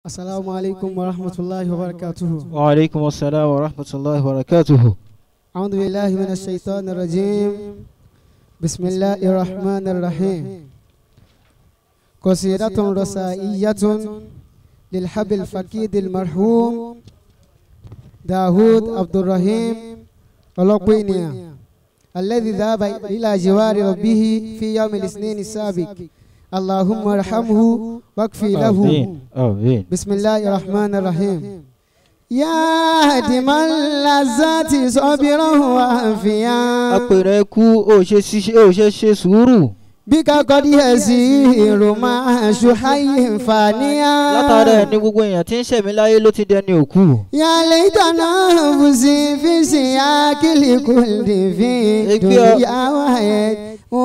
السلام عليكم ورحمة الله وبركاته وعليكم السلام ورحمة الله وبركاته أعوذ بالله من الشيطان الرجيم بسم الله الرحمن الرحيم قصيدة رسائية للحب الفقيد المرحوم داود عبد الرحيم ولقينيا الذي ذهب إلى جوار ربه في يوم الاثنين السابق اللهم ارحمه واكفي له آمين آمين بسم الله الرحمن الرحيم يا هدم اللذات صابرا وافيا apẹ̀rẹ̀ kú ó ṣe ṣiṣẹ́ ó ṣe ṣe sùúrù بك قد يسير مع شحي فانيا látara ẹ̀ ní gbogbo èèyàn tí ń ṣẹ̀mí láyé ló ti dẹni òkú يا ليتنا نفسي في سياق الكل في دنيا وحيد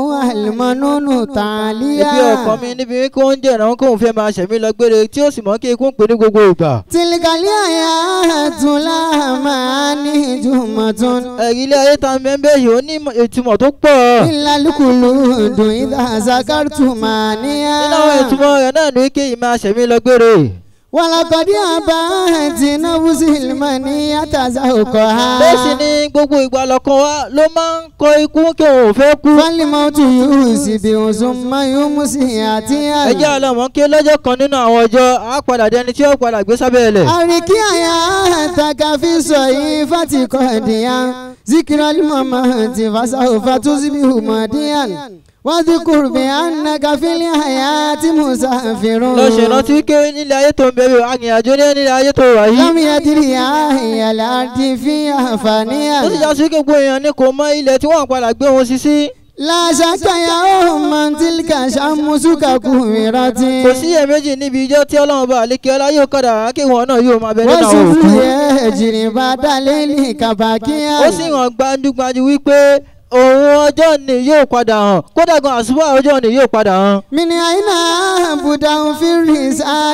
والمنون تعاليا ibi ọkàn mi níbi wípé ó ń jẹ́ ìrànwọ́ kóun fẹ́ máa ṣẹ̀mí lọ gbére tí ó sì mọ́ kí ikú ń pè ní gbogbo ìgbà. تلك الآيات لا معاني جمة ẹ̀rí ilé ayé ta mẹ́ńbẹ́ yìí ó ní ìtumọ̀ tó pọ̀. إلا الخلود إذا ذكرت مانيا nínú àwọn ìtumọ̀ rẹ̀ náà ní kí ìmáa ṣẹ̀mí lọ gbére. ولقد أبات نفس المنية ذوقها bẹ́ẹ̀ sì ni gbogbo ìgbà lọ́kàn wa ló máa ń kọ ikú kí òun ò fẹ́ kú. فالموت يوسف ثم يمسي ẹ jẹ́ أتيا àlọ́mọ́ kí lọ́jọ́ kan nínú àwọn ọjọ́ á padà dẹni tí ó padà gbé sábẹ́ ilẹ̀. أركي حياتك في صحيفة قديا ذكر الممات فسوف تصبح ماديا واذكر بأنك في الحياة مسافر lọ ṣe rántí pé nílé ayé tó ń bẹ̀rẹ̀ arìnrìnàjò ní nílé ayé tó wà yìí. لم يدري أهي الأرض فيها فانيا ó sì já sí pé gbogbo èèyàn ní kò mọ ilẹ̀ tí wọ́n padà gbé wọn sí sí. لا شك يا أم تلك شمسك كورت kò sí iyèméjì níbi ijó tí ọlọ́run bá àlékè ọlá yóò kọ́dà kí wọn náà yóò máa bẹ nínú àwọn وسوف òkú. يجري بعد ليلك باكيا ó sì hàn gbajúgbajú wípé òun ọjọ́ ni yóò padà hàn kódà gan àṣùbọ̀ ọjọ́ ni yóò padà hàn. من أين أبدأ في الرساء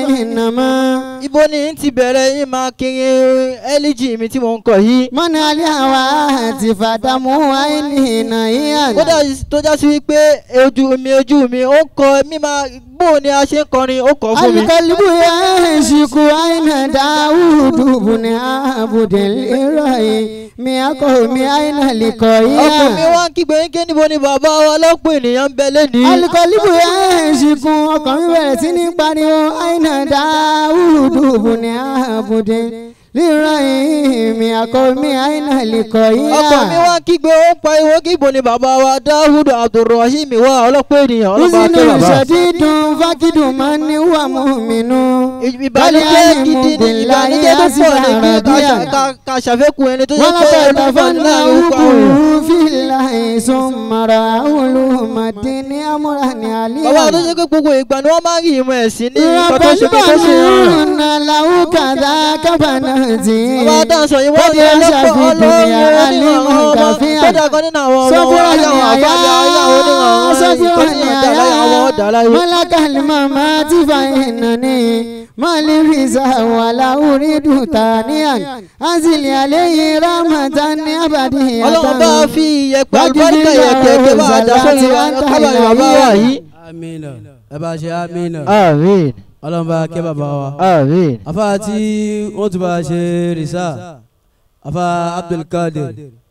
فإنما ibo ni n ti bẹ̀rẹ̀ yín máa kiri ẹ́líjì mi tí mò ń kọ yìí. من الهوات فدمه عينه نهيا kódà tó já sí wípé ojú mi ojú mi ó ń kọ mímá bó ni a ṣe ń kọrin ó kọ fún mi. القلب يشك أين داود بن عبد الإرهي من قوم أين ọkùnrin mi لقيا wá ń kígbe yín ké níbo ni bàbá wa lọ́pọ̀ ènìyàn ń bẹ lẹ́nìí. alikọlibu yẹn ṣìkún ọkàn mi bẹ̀rẹ̀ sí ní pariwo àìnà dáhùdù bùnì àbùdé ríran ìmì àkọ́mí àìnà lìkọ̀ yíyá. ọkọ mi wá ń kígbe ó ń pariwo kí ibo ni bàbá wa dáhùd abdulrahim wá ọlọ́pọ̀ ènìyàn ọlọ́pàá Ìsìnú akẹ́ bàbá. ìṣẹ̀dídùn fákìdùn máa ń ní wà mú mi nú. ìbànújẹ́ gidi ni ìbànújẹ́ tó pọ̀ ní pé ká ṣà- ká- ká ṣàfẹ́kùn ẹni tó yẹ wọ́n pé lọ́pọ̀ ẹni tó ìtàfà ní ńlá láàrin orúkọ àwọn èèyàn. òkú fìlà ìsún mara olùmọ̀dé ní amúra ní àlíyá. bàbá tó ṣe pé gbogbo ìgbà ni wọ́n máa ń rí ìmọ̀ ẹ̀sìn ní nǹkan tó ṣe pé tó ṣe hàn. Rabbana lahu kadha kabanati. bàbá tá à ń sọ yìí wọ́n ní ọlọ́pọ̀ ọlọ́run onírànwọ́ ọmọ kódà kan nínú àwọn ọmọ wọn ayé àwọn àbálẹ̀ ayé àwọn onírànwọ́ tó ní ọ̀dà láyé àwọn ọ̀dà láyé. Malakal mamati fa innani mali riza wala uridu taniyan azili alayhi rahmatan abadiyatan. ọlọ́run bá fi iyẹ̀pẹ̀ àlùbáríkà iyẹ̀pẹ̀ ẹ̀kẹ́ bá a dá sórí kábàárì bàbá wa yìí. amina ẹ bá ṣe amina àmín ọlọ́run bá kẹ́ bàbá wa. àmín. afa tí wọ́n tún bá ṣe rìsá afa abdulkadir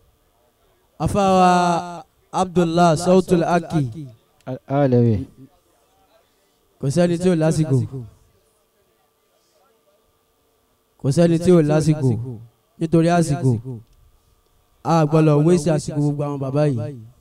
afa wa abdullah sautul aki alẹ́ kò sẹ́ni tí ò lásìkò kò sẹ́ni tí ò lásìkò nítorí àsìkò a gbọ́dọ̀ wéṣẹ̀ àsìkò gbogbo àwọn bàbá yìí